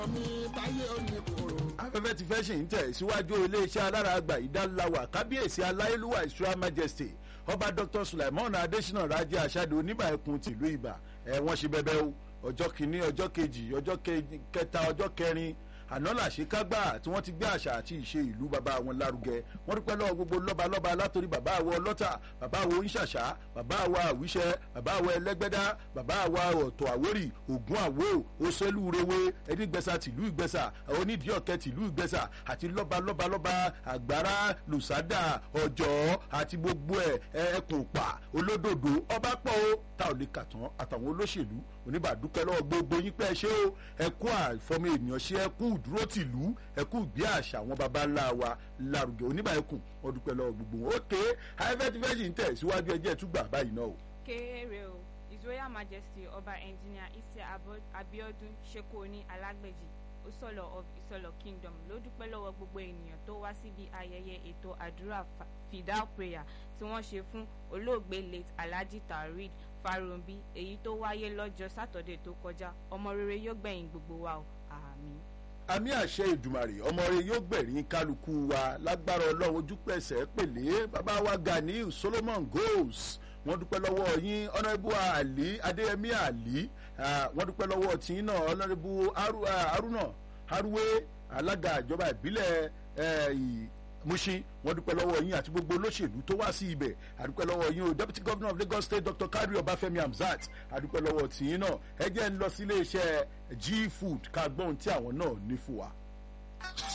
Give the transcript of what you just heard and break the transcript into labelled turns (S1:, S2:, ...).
S1: mi táyé òní kòrò.
S2: afẹ́fẹ́ ti fẹ́ ṣì ń tẹ̀ síwájú iléeṣẹ́ alára àgbà ìdáláwà kábíyèsí aláyélúwà ìṣúra majesty ọba dr sulaimon adesina rajẹ aṣáde oníbà ẹkùn tìlú ibà ẹ wọ́n ṣe bẹbẹ o ọjọ́ kìíní ọjọ́ kejì ọjọ́ kẹta ọjọ́ kẹrin àná làṣekágbà tí wọ́n ti gbé àṣà àti ìṣe ìlú bàbá wọn lárugẹ wọ́n dúpẹ́ lọ́wọ́ gbogbo lọ́balọ́ba látòrí bàbá àwọn ọlọ́tà bàbá àwọn oníṣàṣà bàbá àwọn àwíṣẹ bàbá àwọn ẹlẹ́gbẹ́dá bàbá àwọn ọ̀tọ̀ àwórì ògún àwò òṣèlúrewe ẹnigbẹ́sà tìlú ìgbẹ́sà onídìí ọ̀kẹ́ tìlú ìgbẹ́sà àti lọ́balọ́balọ́ba àgbára lùsádà ọjọ́ àti gbogbo ẹ̀ ẹkùn pa olódòdó ọba pọ̀ ó tá ò lè kà tán àtàwọn olóṣèlú oníbàdúpẹ́ lọ́wọ́ gbogbo yín pẹ́ ṣé o ẹkú àfọmọ ènìyàn ṣe ẹkú dúró tìlú ẹkú ìgbé àṣà àwọn baba ńlá wa lárugẹ oníbà ẹkùn wọn dúpẹ́ lọ́wọ́ gbogbo wọn. ókè ayéfẹ́tífẹ́sì ń tẹ̀ síwájú ẹjẹ́ túgbà báyìí náà o.
S3: kéré o his royal majesty ọba engineer isi abiodun sekoni alágbèjì osolo of isolo kingdom ló dúpẹ́ lọ́wọ́ gbogbo ènìyàn tó wá síbi ayẹyẹ ètò àdúrà fidal prayer tí wọ́n ṣe fún olóògbé late alhaji tarid farombi èyí tó wáyé lọ́jọ́ sátọ̀dẹ̀ tó kọjá ọmọ rere yóò gbẹ̀yìn gbogbo wa o àmì.
S2: àmì àṣẹ ìdùmàrè ọmọ rẹ yóò gbẹ̀rín kálukú wa lágbára ọlọ́run ojúpẹ̀sẹ̀ pèlè bàbá wa ganiu solomon goals wọ́n dúpẹ́ lọ́wọ́ yín ọ̀nàbù àlí adéyẹmí àlí wọ́n dúpẹ́ lọ́wọ́ tí náà ọ̀nàbù haruna haruwe alága ìjọba ìbílẹ̀ mushin wọn dúpẹ́ lọ́wọ́ yín àti gbogbo olóṣèlú tó wá sí ibẹ̀ àdúpẹ́ lọ́wọ́ yín o deputy governor of lagos state dr kadri ọbáfẹ́mi hamzat àdúpẹ́ lọ́wọ́ tìyín náà ẹ jẹ́ ń lọ sí iléeṣẹ́ g food ká gbọ́n tí àwọn náà ní fún wa.